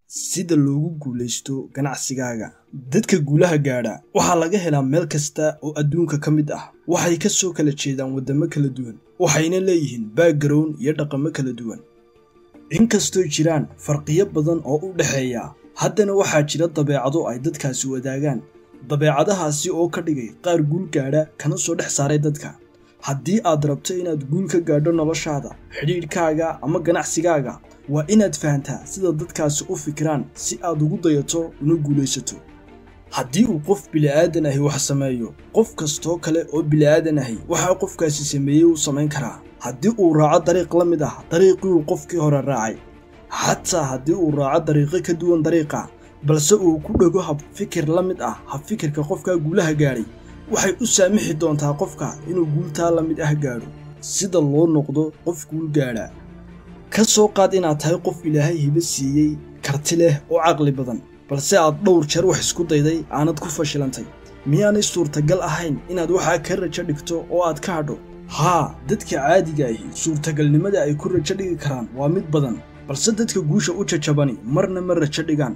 sida loogu guulaysto ganacsigaaga dadka guulaha gaadha waxaa laga helaa meel kasta oo adduunka ka mid ah waxay ka soo kala jeedaan waddamo kala duwan waxayna leeyihiin background iyo dhaqamo kala duwan inkastoo jiraan farqiyo badan oo u dhexeeya haddana waxaa jira dabeecado ay dadkaasi wadaagaan dabeecadahaasi oo ka dhigay qaar guul gaadha kana soo dhex saaray dadka haddii aad rabto inaad guul ka gaadho noloshaada xidhiidhkaaga ama ganacsigaaga waa inaad fahantaa sida dadkaasi u fikiraan si aad ugu dayato una guulaysato haddii uu qof bili'aadan ahi wax sameeyo qof kastoo kale oo bili'aadan ahi waxaa qofkaasi sameeyey uu samayn karaa haddii uu raaco dariiq la mid ah dariiqii uu qofkii hore raacay xataa haddii uu raaco dariiqo ka duwan dariiqa balse uu ku dhego hab fikir la mid ah hab fikirka qofkaa guulaha gaadhay waxay u saamixi doontaa qofka inuu guultaa la mid ah gaadho sida loo noqdo qof guul gaadha ka soo qaad inaad tahay qof ilaahay hibo siiyey karti leh oo caqli badan balse aad dhowr jeer wax isku dayday aanad ku fashilantay miyaanay suurtagal ahayn inaad waxaa ka rajo dhigto oo aad ka hadho haa dadka caadiga ahi suurtagalnimada ay ku rajo dhigi karaan waa mid badan balse dadka guusha u jajabani marna ma rajo dhigaan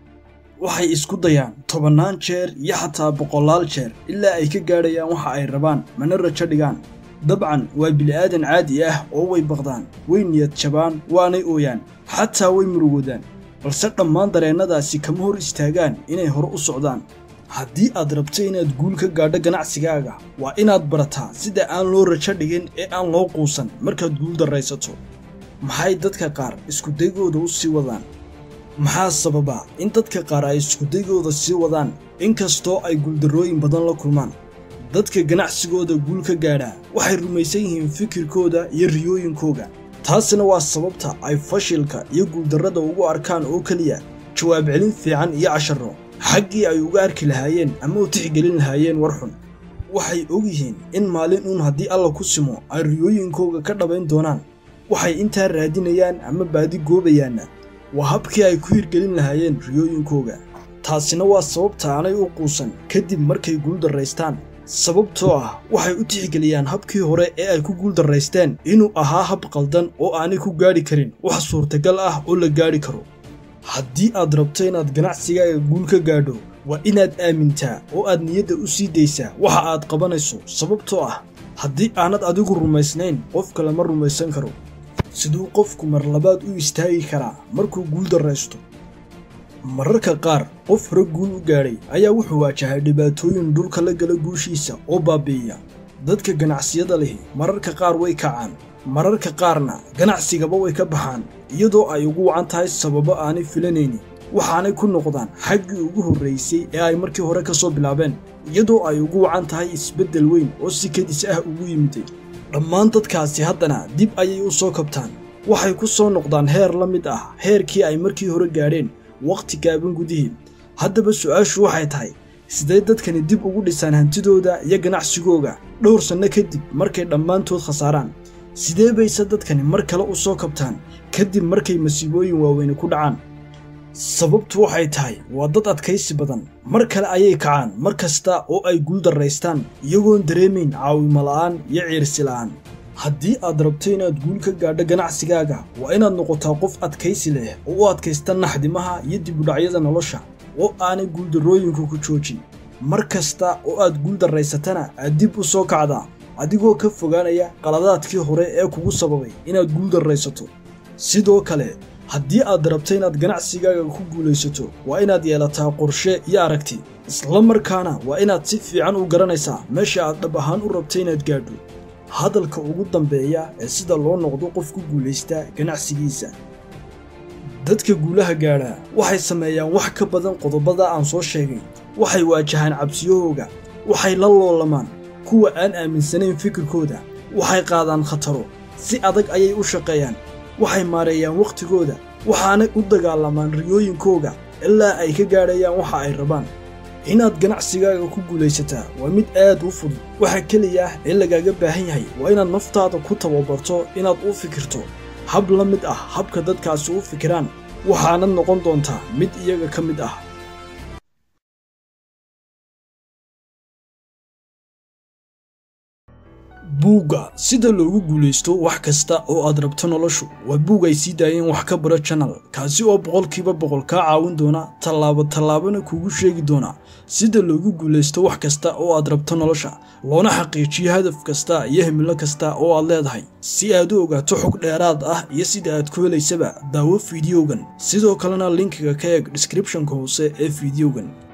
waxay isku dayaan tobannaan jeer iyo xataa boqolaal jeer ilaa ay ka gaadhayaan waxa ay rabaan mana rajo dhigaan dabcan waa bili'aadan caadi ah oo way baqdaan way niyad jabaan waanay ooyaan xataa way murugoodaan balse dhammaan dareennadaasi kama hor istaagaan inay hore u socdaan haddii aad rabto inaad guul ka gaadho ganacsigaaga waa inaad barataa sida aan loo rajo dhigin ee aan loo quusan markaad guul darraysato maxay dadka qaar iskudaygooda u sii wadaan maxaa sababa in dadka qaar ay iskudaygooda sii wadaan inkastoo ay guuldarrooyin badan la kulmaan dadka ganacsigooda guul ka gaadhaa waxay rumaysan yihiin fikirkooda iyo riyooyinkooga taasina waa sababta ay fashilka iyo guuldarrada ugu arkaan oo keliya jawaab celin fiican iyo casharro xaggii ay uga arki lahaayeen ama u tixgelin lahaayeen war xun waxay og yihiin in maalin uun haddii alla ku simo ay riyooyinkooga ka dhabayn doonaan waxay intaa raadinayaan ama baadi goobayaanna waa habkii ay ku hirgelin lahaayeen riyooyinkooga taasina waa sababta aanay u quusan kadib markay guuldarraystaan sababtoo ah waxay u tixgeliyaan habkii hore ee ay ku guuldarraysteen inuu ahaa hab qaldan oo aanay ku gaadhi karin wax suurtagal ah oo la gaadhi karo haddii aad rabto inaad ganacsigaaga guul ka gaadho waa inaad aamintaa oo aad niyadda u sii daysaa waxa aad qabanayso sababtoo ah haddii aanad adigu rumaysnayn qof kale ma rumaysan karo siduu qofku mar labaad u istaagi karaa markuu guul darraysto mararka qaar qof hore guul u gaadhay ayaa wuxuu waajahay dhibaatooyin dhulka la gala guushiisa oo baabi'iya dadka ganacsiyada lihi mararka qaar way kacaan mararka qaarna ganacsigaba way ka baxaan iyadoo ay ugu wacan tahay sababo aanay filanaynin waxaanay ku noqdaan xaggii ugu horraysay ee ay markii hore ka soo bilaabeen iyadoo ay ugu wacan tahay isbeddel weyn oo si kadis ah ugu yimiday dhammaan dadkaasi haddana dib ayay u soo kabtaan waxay ku soo noqdaan heer la mid ah heerkii ay markii hore gaadheen wakhti gaaban gudihii haddaba su'aashu waxay tahay sidee dadkani dib ugu dhisaan hantidooda iyo ganacsigooga dhowr sanno kadib markay dhammaantood khasaaraan sidee bayse dadkani mar kale u soo kabtaan kadib markay masiibooyin waaweyne ku dhacaan sababtu waxay tahay waa dad adkaysi badan mar kale ayay kacaan mar kasta oo ay guul darraystaan iyagoon dareemayn caawimo la'aan iyo ciirsi la'aan haddii aad rabto inaad guul ka gaadho ganacsigaaga waa inaad noqotaa qof adkaysi leh oo u adkaysta naxdimaha iyo dibudhacyada nolosha oo aanay guuldarrooyinku ku joojin mar kasta oo aad guul darraysatana aad dib u soo kacdaa adigoo ka fogaanaya qaladaadkii hore ee kugu sababay inaad guul darraysato sidoo kale haddii aad rabto inaad ganacsigaaga ku guulaysato waa inaad yeelataa qorshe iyo aragti isla markaana waa inaad si fiican u garanaysaa meesha aad dhab ahaan u rabto inaad gaadho hadalka ugu dambeeya ee sida loo noqdo qof ku guulaysta ganacsigiisa dadka guulaha gaadhaa waxay sameeyaan wax ka badan qodobada aan soo sheegay waxay waajahaan cabsiyahooga waxay la loolamaan kuwa aan aaminsanayn fikirkooda waxay qaadaan khataro si adag ayay u shaqeeyaan waxay maareeyaan wakhtigooda waxaanay u dagaalamaan riyooyinkooga ilaa ay ka gaadhayaan waxa ay rabaan inaad ganacsigaaga ku guulaysataa waa mid aad u fudud waxa keliya ah ee lagaaga baahan yahay waa inaad naftaada ku tababarto inaad u fikirto hab la mid ah habka dadkaasi u fikiraan waxaanad noqon doontaa mid iyaga ka mid ah buugga sida loogu guulaysto wax kasta oo aad rabto noloshu waa buug ay sii daayeen wax ka bara janal kaasi oo boqolkiiba boqol kaa caawin doona tallaabo tallaabana kuugu sheegi doona sida loogu guulaysto wax kasta oo aad rabto nolosha loona xaqiijiyo hadaf kasta iyo himilo kasta oo aad leedahay si aad u ogaato xog dheeraad ah iyo sida aad ku helaysaba daawo fideogan sidoo kalena linkiga ka eeg descriptionka hoose ee fideogan